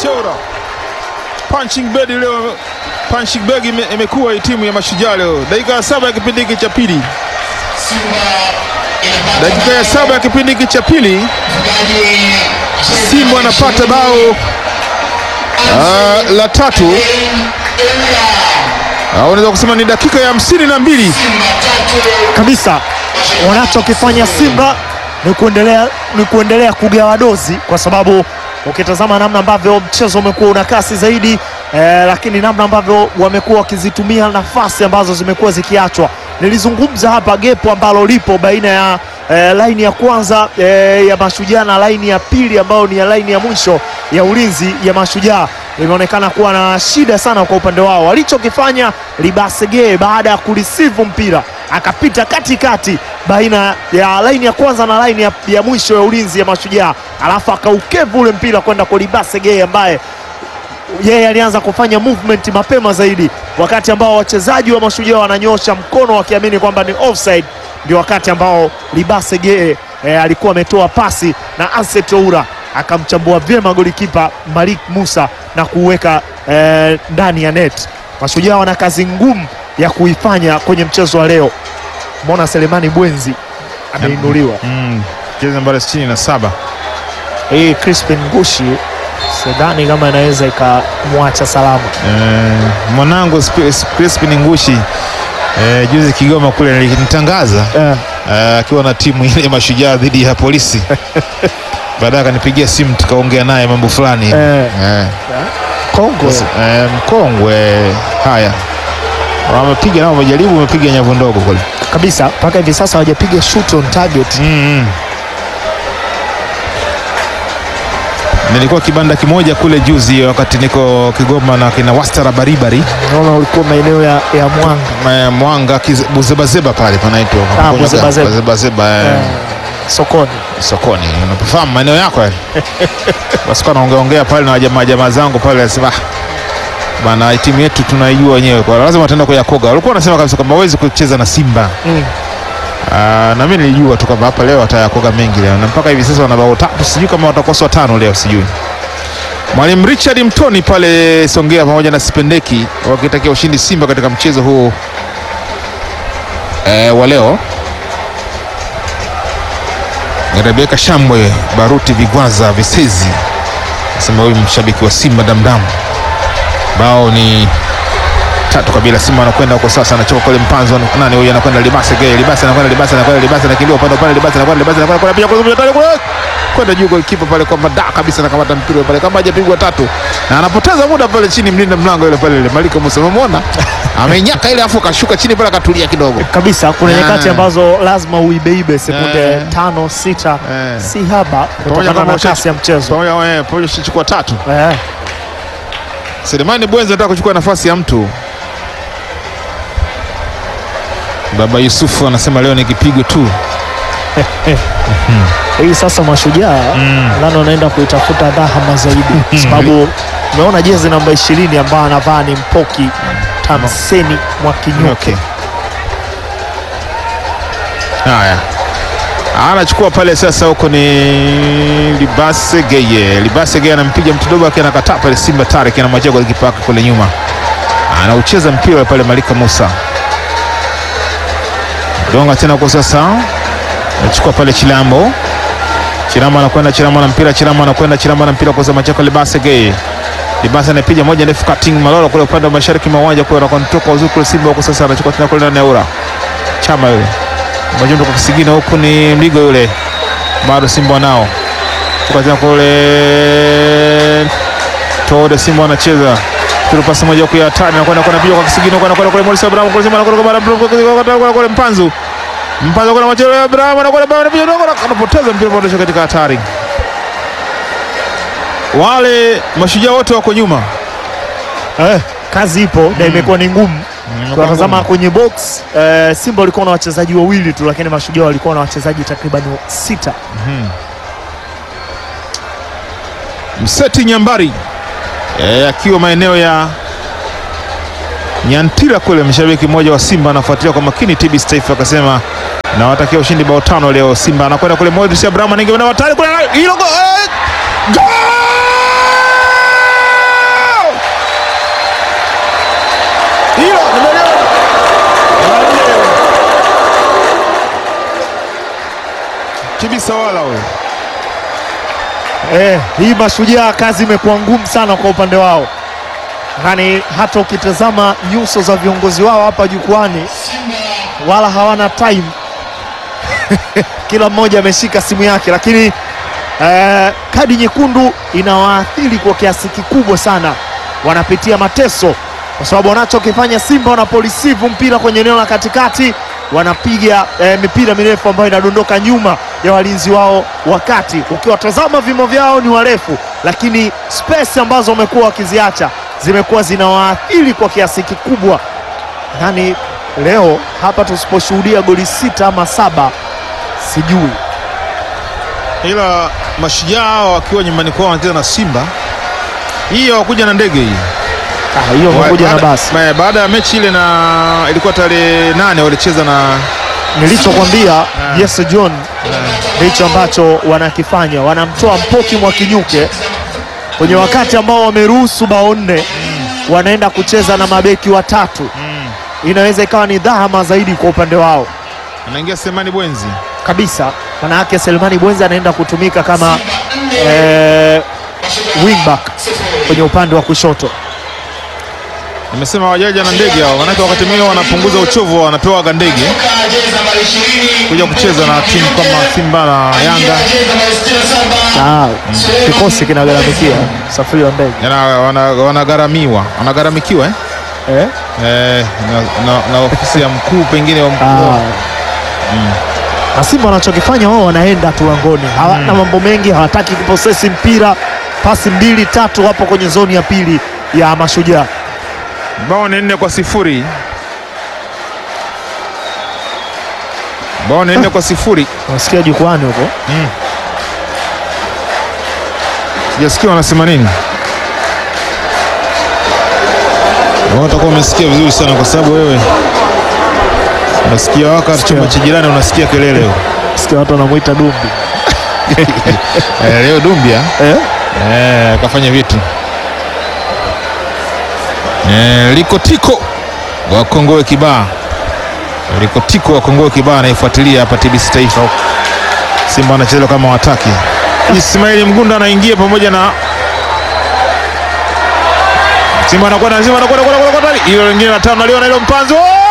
Cheura. Punching bag leo, punching bag ime- imekuwa hii timu ya Mashujaa leo. Dakika ya saba ya kipindi hiki cha pili, dakika ya saba ya kipindi hiki cha pili, Simba anapata bao ah, la tatu. Ah, unaweza kusema ni dakika ya hamsini na mbili. kabisa wanachokifanya Simba ni kuendelea, ni kuendelea kugawa dozi, kwa sababu ukitazama namna ambavyo mchezo umekuwa una kasi zaidi eh, lakini namna ambavyo wamekuwa wakizitumia nafasi ambazo zimekuwa zikiachwa. Nilizungumza hapa gepo ambalo lipo baina ya eh, laini ya kwanza eh, ya Mashujaa na laini ya pili ambayo ni ya laini ya mwisho ya ulinzi ya Mashujaa imeonekana kuwa na shida sana kwa upande wao. Walichokifanya Libasege baada ya kurisivu mpira akapita katikati baina ya laini ya kwanza na laini ya, ya mwisho ya ulinzi ya Mashujaa, alafu akaukevu ule mpira kwenda kwa Libasege ambaye yeye alianza kufanya movement mapema zaidi, wakati ambao wachezaji wa Mashujaa wananyosha mkono wakiamini kwamba ni offside, ndio wakati ambao Libase Gee eh, alikuwa ametoa pasi na Anset Oura akamchambua vyema golikipa Malik Musa na kuweka eh, ndani ya net. Mashujaa wana kazi ngumu ya kuifanya kwenye mchezo wa leo. Mbona Selemani Bwenzi ameinuliwa Mm, jezi nambari 67. hii Crispin Ngushi, sidhani kama inaweza ikamwacha salama. Eh, mwanangu Sp- Crispin Ngushi eh, juzi Kigoma kule nilinitangaza Eh, eh, akiwa na timu ile ya Mashujaa dhidi ya polisi. Baadaye akanipigia simu tukaongea naye mambo fulani Eh. eh, Kongo eh, mkongwe. Haya, wamepiga nao, wamejaribu, wamepiga nyavu ndogo kule kabisa mpaka hivi sasa hawajapiga shoot on target. mm -mm. Nilikuwa kibanda kimoja kule juzi wakati niko Kigoma na kina Wastara Baribari Naona ulikuwa maeneo ya, ya Mwanga Ma- Mwanga Kize- Buzebazeba pale panaitwa Ah, Buzebazeba. Buzebazeba, eh, eh, sokoni. sokoni. Unafahamu maeneo yako yale? Basi kwa naongea ongea pale na jamaa jamaa zangu pale, nasema "Ah, bana, timu yetu tunaijua wenyewe, kwa lazima tutaenda kuyakoga. Walikuwa wanasema kabisa kwamba hawezi kucheza na Simba. Mm. Ah, na mimi nilijua tu kwamba hapa leo watayakoga mengi leo, na mpaka hivi sasa wana bao tatu, sijui kama watakosa tano leo, sijui. Mwalimu Richard Mtoni pale Songea pamoja na Sipendeki wakitakia ushindi Simba katika mchezo huu eh, wa leo. Rebeka Shambwe, Baruti Vigwaza Visezi nasema huyu mshabiki wa Simba damdamu. Bao ni tatu kabila. Simba anakwenda huko sasa, anachoka kule mpanzo. Nani huyu anakwenda? Libase Gay, Libase anakwenda, Libase anakwenda, Libase anakimbia upande upande, Libase anakwenda, Libase anakwenda, kuna piga kule kule kule kwenda juu, golikipa pale kwamba da kabisa, anakamata mpira pale kama hajapigwa tatu, na anapoteza muda pale chini, mlinda mlango yule pale, ile Malika Musa, umemwona amenyaka ile, afu akashuka chini pale, akatulia kidogo. Kabisa kuna Ah. nyakati ambazo lazima uibeibe sekunde Eh. tano sita, Eh. si haba Pamoja kutokana kama na usha- kasi ya mchezo Pamoja eh, pamoja ushachukua tatu. eh. Selemani Bwenza anataka kuchukua nafasi ya mtu. Baba Yusufu anasema leo ni kipigo tu. Hii sasa Mashujaa nani wanaenda kuitafuta dhahama zaidi, kwa sababu umeona jezi namba ishirini ambayo anavaa ni Mpoki Tamseni Mwakinyoke. Okay. Haya, anachukua pale sasa, huko ni Libase Geye. Libase Geye anampiga mtu akiwa anakataa pale, Simba Tarek anamwachia golikipa wake kule nyuma, anaucheza mpira pale, Malika Musa donga tena huko sasa, anachukua pale Chilambo. Chilambo anakwenda, Chilambo na mpira, Chilambo anakwenda, Chilambo na mpira kwa zama chako Libase Geye. Libasa anapiga moja ndefu cutting Malolo kule upande wa mashariki mwa uwanja kule anakontoka uzuri kule Simba huko sasa anachukua tena kule ndani ya ura. Chama yule. Majundo kwa kisigino huku ni Mligo yule. Bado Simba nao. Chukua tena kule Tode Simba anacheza. Tule pasi moja kwa hatari na kwenda kwenda piga kwa kisigino kwenda kwenda kule Morris Abraham kule Simba anakwenda kwa Abraham kule kule Mpanzu. Mpanzu kuna machelo ya Abraham anakwenda bado anapiga ndogo anapoteza mpira bado katika hatari. Wale mashujaa wote wako nyuma. Eh, kazi ipo na imekuwa ni ngumu. Tunatazama kwenye box eh, Simba walikuwa na wachezaji wawili tu, lakini Mashujaa walikuwa na wachezaji takriban sita. Mseti Nyambari e, akiwa maeneo ya Nyantira kule, mshabiki mmoja wa Simba anafuatilia kwa makini TBS Taifa akasema nawatakia ushindi bao tano leo. Simba anakwenda kule, Modric Abraham anaingia na watari kule, hilo go- eh, goal! Tibisa wala huyo. Eh, hii Mashujaa kazi imekuwa ngumu sana kwa upande wao, yaani hata ukitazama nyuso za viongozi wao hapa jukwani wala hawana time kila mmoja ameshika simu yake, lakini eh, kadi nyekundu inawaathiri kwa kiasi kikubwa sana, wanapitia mateso kwa sababu wanachokifanya Simba wanapolisivu mpira kwenye eneo la katikati wanapiga eh, mipira mirefu ambayo inadondoka nyuma ya walinzi wao, wakati ukiwatazama vimo vyao ni warefu, lakini space ambazo wamekuwa wakiziacha zimekuwa zinawaathiri kwa kiasi kikubwa. Yaani leo hapa tusiposhuhudia goli sita ama saba sijui Ila Mashujaa wakiwa nyumbani kwao wanacheza na Simba, hii hawakuja na ndege hii Ah, hiyo pamoja na Baada- basi ba- baada ya mechi ile na ilikuwa tarehe nane walicheza na nilichokwambia Jesse John ndicho ambacho wanakifanya, wanamtoa Mpoki Mwakinyuke kwenye wakati ambao wameruhusu bao nne, wanaenda kucheza na mabeki watatu. Inaweza ikawa ni dhahama zaidi kwa upande wao anaingia Semani Bwenzi. kabisa. Manake Selmani Bwenza anaenda kutumika kama eh, wingback kwenye upande wa kushoto. Nimesema wajaja na ndege hao, manake wakati mwingine wanapunguza uchovu, wanapewa ga ndege kuja kucheza na timu kama Simba na Yanga, Ah, kikosi kinagharamikia usafiri wa ndege Yana- wana- wanagharamiwa wanagharamikiwa eh? eh? Eh, na, na, na ofisi ya mkuu pengine wa Ah. mkuu Na Simba wanachokifanya wao wanaenda tu langoni, hawana mambo mengi, hawataki kuposesi mpira. Pasi mbili tatu hapo kwenye zoni ya pili ya Mashujaa. bao ni nne kwa sifuri bao ni nne kwa sifuri Unasikia jukwani huko sijasikia wanasema nini Wewe utakuwa umesikia vizuri sana kwa sababu wewe unasikia waka Sikia. chumba cha jirani unasikia kelele sikia watu wanamwita Dumbi eh, leo Dumbia eh? eh, kafanya vitu eh, likotiko wakongoe kibaa likotiko wakongoe kibaa anaifuatilia hapa TBC Taifa Simba anacheza kama wataki Ismaili Mgunda anaingia pamoja na Simba anakwenda Simba anakwenda kwenda kwenda kwenda hilo lingine la tano naliona hilo mpanzo